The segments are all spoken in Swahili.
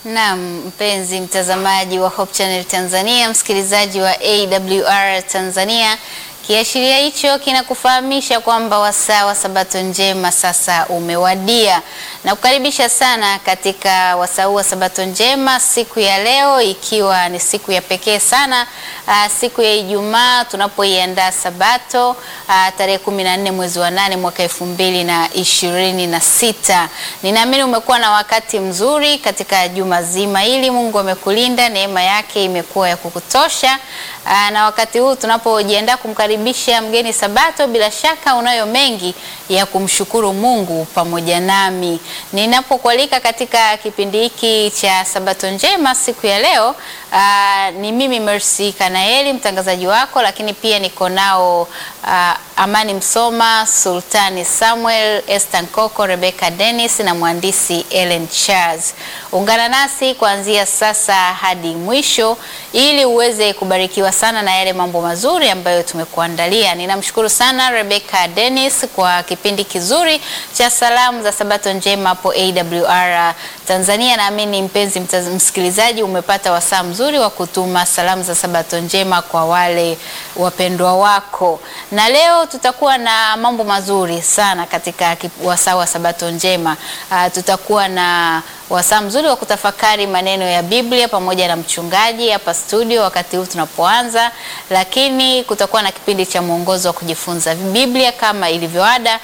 Naam, mpenzi mtazamaji wa Hope Channel Tanzania, msikilizaji wa AWR Tanzania, kiashiria hicho kinakufahamisha kwamba wasaa wa Sabato njema sasa umewadia, na kukaribisha sana katika wasaa wa Sabato njema siku ya leo, ikiwa ni siku ya pekee sana, aa, siku ya Ijumaa tunapoiandaa Sabato aa, tarehe kumi na nne mwezi wa nane mwaka elfu mbili na ishirini na sita. Ninaamini umekuwa na wakati mzuri katika juma zima hili. Mungu amekulinda, neema yake imekuwa ya kukutosha. Aa, na wakati huu tunapojiandaa kumkaribisha mgeni Sabato, bila shaka unayo mengi ya kumshukuru Mungu pamoja nami. Ninapokualika katika kipindi hiki cha Sabato njema siku ya leo, aa, ni mimi Mercy Kanaeli mtangazaji wako, lakini pia niko nao aa, Amani Msoma, Sultani Samuel, Esther Nkoko, Rebecca Dennis na mhandisi Ellen Charles. Ungana nasi kuanzia sasa hadi mwisho ili uweze kubarikiwa sana na yale mambo mazuri ambayo tumekuandalia. Ninamshukuru sana Rebecca Dennis kwa kipindi kizuri cha salamu za Sabato njema hapo AWR Tanzania. Naamini mpenzi mtaz, msikilizaji umepata wasaa mzuri wa kutuma salamu za Sabato njema kwa wale wapendwa wako, na leo tutakuwa na mambo mazuri sana katika wasaa wa Sabato njema. Uh, tutakuwa na wasaa mzuri wa kutafakari maneno ya Biblia pamoja na mchungaji hapa studio wakati huu tunapoanza, lakini kutakuwa na kipindi cha mwongozo wa kujifunza Biblia kama ilivyoada,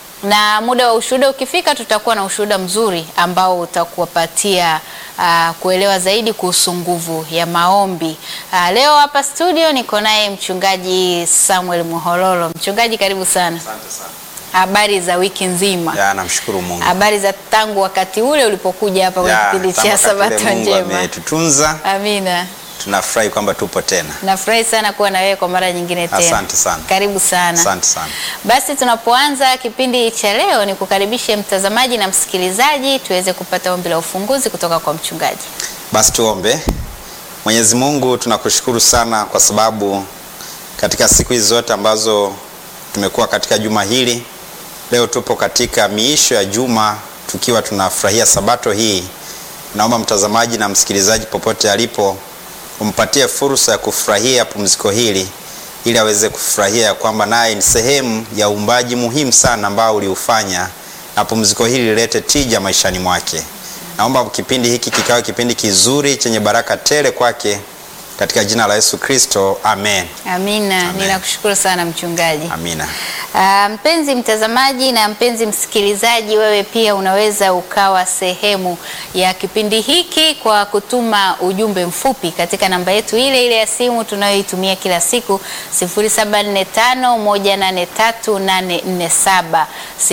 na muda wa ushuhuda ukifika, tutakuwa na ushuhuda mzuri ambao utakuwapatia uh, kuelewa zaidi kuhusu nguvu ya maombi. Uh, leo hapa studio niko naye mchungaji Samuel Muhololo. Mchungaji, karibu sana. Asante sana. Habari za wiki nzima? Ya, namshukuru Mungu. Habari za tangu wakati ule ulipokuja hapa kwenye Ya, kipindi tangu cha wakati ule Sabato Mungu njema. ametutunza, Amina. tunafurahi kwamba tupo tena. Nafurahi sana kuwa na wewe kwa mara nyingine tena. Asante sana. Karibu sana. Asante sana. Basi tunapoanza kipindi cha leo ni kukaribishe mtazamaji na msikilizaji tuweze kupata ombi la ufunguzi kutoka kwa mchungaji. Basi tuombe. Mwenyezi Mungu, tunakushukuru sana kwa sababu katika siku hizi zote ambazo tumekuwa katika juma hili, leo tupo katika miisho ya juma tukiwa tunafurahia sabato hii. Naomba mtazamaji na msikilizaji popote alipo umpatie fursa ya kufurahia pumziko hili ili aweze kufurahia ya kwamba naye ni sehemu ya uumbaji muhimu sana ambao uliufanya na pumziko hili lilete tija maishani mwake. Naomba kipindi hiki kikawe kipindi kizuri chenye baraka tele kwake katika jina la Yesu Kristo, amen. Amina. Amen. Ninakushukuru sana mchungaji. Amina. Ah, mpenzi mtazamaji na mpenzi msikilizaji, wewe pia unaweza ukawa sehemu ya kipindi hiki kwa kutuma ujumbe mfupi katika namba yetu ile ile ya simu tunayoitumia kila siku 0745183847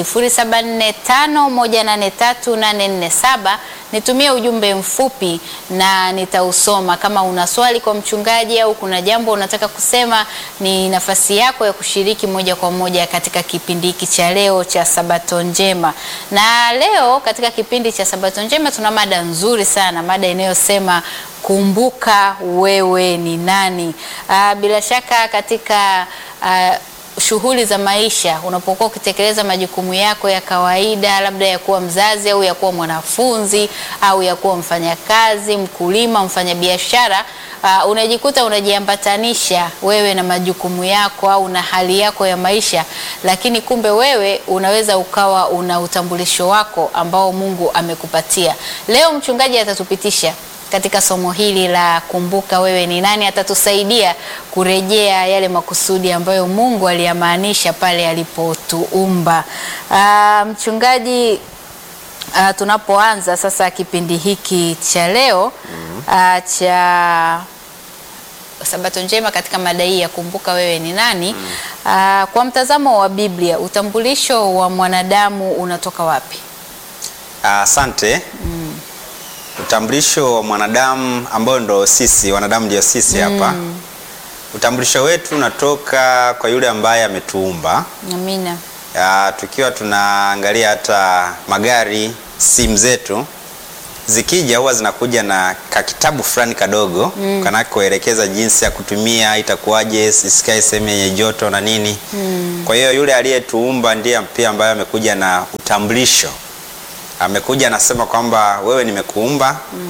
0745183847. Nitumie ujumbe mfupi na nitausoma. Kama una swali kwa mchungaji au kuna jambo unataka kusema, ni nafasi yako ya kushiriki moja kwa moja katika kipindi hiki cha leo cha Sabato Njema. Na leo katika kipindi cha Sabato Njema tuna mada nzuri sana, mada inayosema kumbuka wewe ni nani. Aa, bila shaka katika aa, shughuli za maisha unapokuwa ukitekeleza majukumu yako ya kawaida, labda ya kuwa mzazi au ya kuwa mwanafunzi au ya kuwa mfanyakazi, mkulima, mfanyabiashara, uh, unajikuta unajiambatanisha wewe na majukumu yako au na hali yako ya maisha, lakini kumbe wewe unaweza ukawa una utambulisho wako ambao Mungu amekupatia. Leo mchungaji atatupitisha katika somo hili la kumbuka wewe ni nani. Atatusaidia kurejea yale makusudi ambayo Mungu aliyamaanisha pale alipotuumba. Ah, mchungaji, ah, tunapoanza sasa kipindi hiki cha leo ah, cha Sabato njema katika mada hii ya kumbuka wewe ni nani, ah, kwa mtazamo wa Biblia, utambulisho wa mwanadamu unatoka wapi? Asante. Utambulisho wa mwanadamu ambao ndo sisi wanadamu ndio sisi hapa. Utambulisho wetu unatoka kwa yule ambaye ametuumba. Amina. Ya, tukiwa tunaangalia hata magari, simu zetu zikija huwa zinakuja na kakitabu fulani kadogo mm. kanakoelekeza jinsi ya kutumia, itakuwaje, isikae sehemu yenye joto na nini mm. Kwa hiyo yule aliyetuumba ndiye pia ambaye amekuja na utambulisho, amekuja anasema kwamba wewe nimekuumba mm.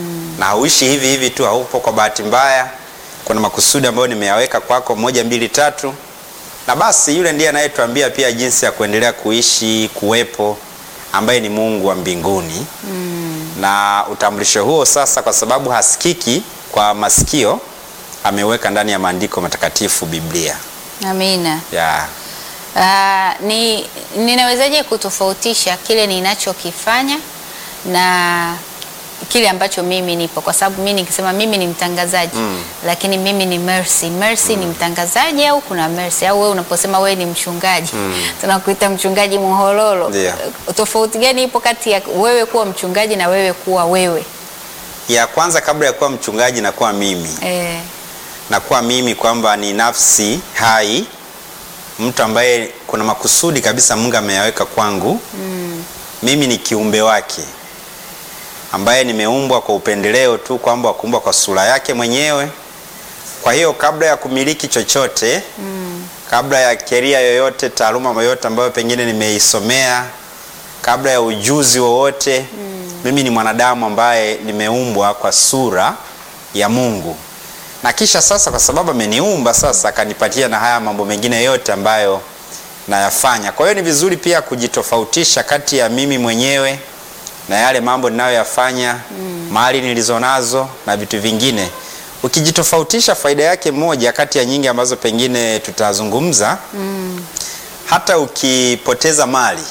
na hauishi hivi hivi tu, haupo kwa bahati mbaya. Kuna makusudi ambayo nimeyaweka kwako, moja, mbili, tatu, na basi yule ndiye anayetuambia pia jinsi ya kuendelea kuishi, kuwepo, ambaye ni Mungu wa mbinguni na utambulisho huo sasa, kwa sababu hasikiki kwa masikio, ameweka ndani ya maandiko matakatifu, Biblia Amina. ya Ah, ni ninawezaje kutofautisha kile ninachokifanya na kile ambacho mimi nipo, kwa sababu mimi nikisema mimi ni mtangazaji lakini mimi ni Mercy. Mercy ni mtangazaji au kuna Mercy au wewe unaposema wewe ni mchungaji tunakuita mchungaji Muhololo. Ndio. Tofauti gani ipo kati ya wewe kuwa mchungaji na wewe kuwa wewe? ya kwanza, kabla ya kuwa mchungaji na kuwa mimi Eh, na kuwa mimi kwamba ni nafsi hai, mtu ambaye kuna makusudi kabisa Mungu ameyaweka kwangu. Mimi ni kiumbe wake ambaye nimeumbwa kwa upendeleo tu, kwamba kuumbwa kwa sura yake mwenyewe. Kwa hiyo kabla ya kumiliki chochote kabla ya keria yoyote, taaluma yoyote ambayo pengine nimeisomea, kabla ya ujuzi wowote, mimi ni mwanadamu ambaye nimeumbwa kwa sura ya Mungu na kisha sasa, kwa sababu ameniumba sasa, akanipatia na haya mambo mengine yote ambayo nayafanya. Kwa hiyo ni vizuri pia kujitofautisha kati ya mimi mwenyewe na yale mambo ninayoyafanya, mali nilizonazo na vitu vingine. Ukijitofautisha, faida yake moja kati ya nyingi ambazo pengine tutazungumza, hata ukipoteza mali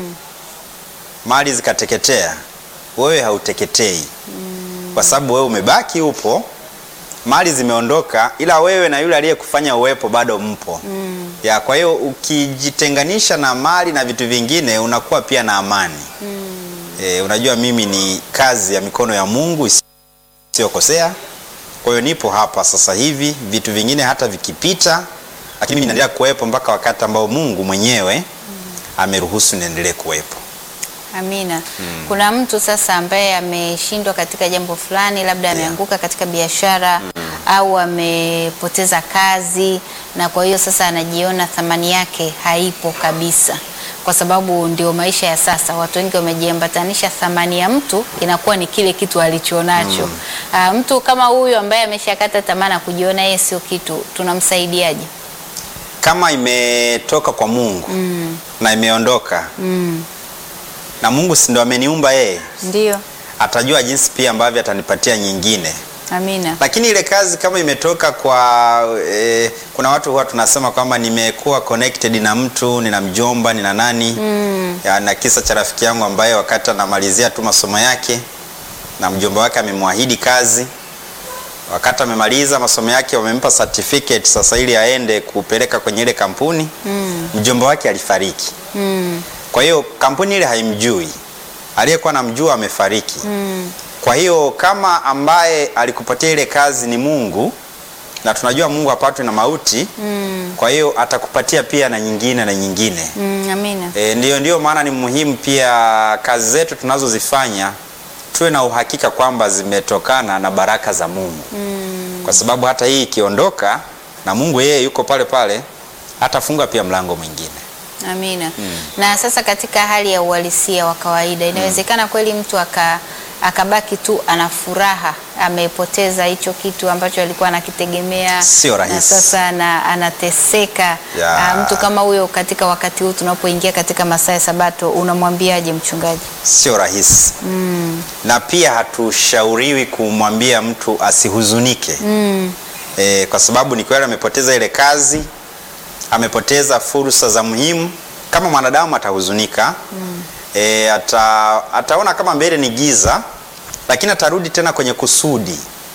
mali zikateketea, wewe hauteketei kwa sababu wewe umebaki upo mali zimeondoka, ila wewe na yule aliyekufanya uwepo bado mpo. Ya, kwa hiyo ukijitenganisha na mali na vitu vingine unakuwa pia na amani. E, unajua mimi ni kazi ya mikono ya Mungu isiyokosea. Kwa hiyo nipo hapa sasa hivi, vitu vingine hata vikipita, lakini mimi naendelea kuwepo mpaka wakati ambao Mungu mwenyewe ameruhusu niendelee kuwepo. Amina. Kuna mtu sasa ambaye ameshindwa katika jambo fulani, labda ameanguka katika biashara au amepoteza kazi, na kwa hiyo sasa anajiona thamani yake haipo kabisa, kwa sababu ndio maisha ya sasa. Watu wengi wamejiambatanisha, thamani ya mtu inakuwa ni kile kitu alichonacho. Ah, mtu kama huyu ambaye ameshakata tamaa na kujiona yeye sio kitu, tunamsaidiaje? Kama imetoka kwa Mungu na imeondoka na Mungu si ndo ameniumba yeye, Ndio. atajua jinsi pia ambavyo atanipatia nyingine. Amina. Lakini ile kazi kama imetoka kwa eh, kuna watu huwa tunasema kwamba nimekuwa connected na mtu, nina mjomba, nina nani ya, na kisa cha rafiki yangu ambaye wakati anamalizia tu masomo yake na mjomba wake amemwahidi kazi, wakati amemaliza masomo yake wamempa certificate sasa ili aende kupeleka kwenye ile kampuni mjomba wake alifariki. Kwa hiyo kampuni ile haimjui, aliyekuwa namjua amefariki. Kwa hiyo kama ambaye alikupatia ile kazi ni Mungu, na tunajua Mungu hapatwi na mauti, kwa hiyo atakupatia pia na nyingine na nyingine. Mm, amina. E, ndiyo, ndiyo maana ni muhimu pia kazi zetu tunazozifanya tuwe na uhakika kwamba zimetokana na baraka za Mungu, kwa sababu hata hii ikiondoka na Mungu yeye yuko pale pale, atafunga pia mlango mwingine. Amina. Na sasa katika hali ya uhalisia wa kawaida inawezekana kweli mtu aka akabaki tu ana furaha, amepoteza hicho kitu ambacho alikuwa anakitegemea, Sio rahisi. na sasa ana, anateseka. Ya. Ah, mtu kama huyo katika wakati huu tunapoingia katika masaa ya Sabato, unamwambiaje mchungaji? Sio rahisi na pia hatushauriwi kumwambia mtu asihuzunike e, kwa sababu ni kweli amepoteza ile kazi, amepoteza fursa za muhimu. Kama mwanadamu atahuzunika e, ata, ataona kama mbele ni giza, lakini atarudi tena kwenye kusudi.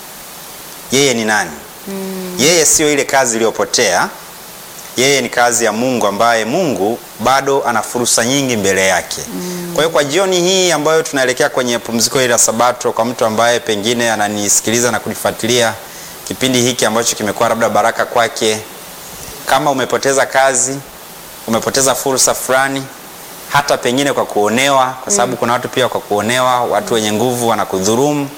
Yeye ni nani? Yeye sio ile kazi iliyopotea, yeye ni kazi ya Mungu ambaye Mungu bado ana fursa nyingi mbele yake. Kwa hiyo kwa jioni hii ambayo tunaelekea kwenye pumziko hili la Sabato, kwa mtu ambaye pengine ananisikiliza na kunifuatilia kipindi hiki ambacho kimekuwa labda baraka kwake, kama umepoteza kazi, umepoteza fursa fulani, hata pengine kwa kuonewa, kwa sababu kuna watu pia kwa kuonewa, watu wenye nguvu wanakudhurumu.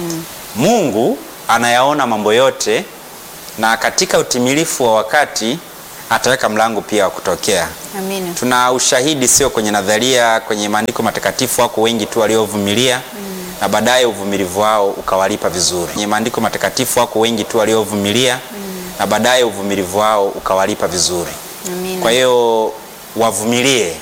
Mungu anayaona mambo yote na katika utimilifu wa wakati ataweka mlango pia wa kutokea. Amina. Tuna ushahidi sio kwenye nadharia, kwenye maandiko matakatifu, wako wengi tu waliovumilia na baadaye uvumilivu wao ukawalipa vizuri. Kwenye maandiko matakatifu wako wengi tu waliovumilia na baadaye uvumilivu wao ukawalipa vizuri. Amina. Kwa hiyo wavumilie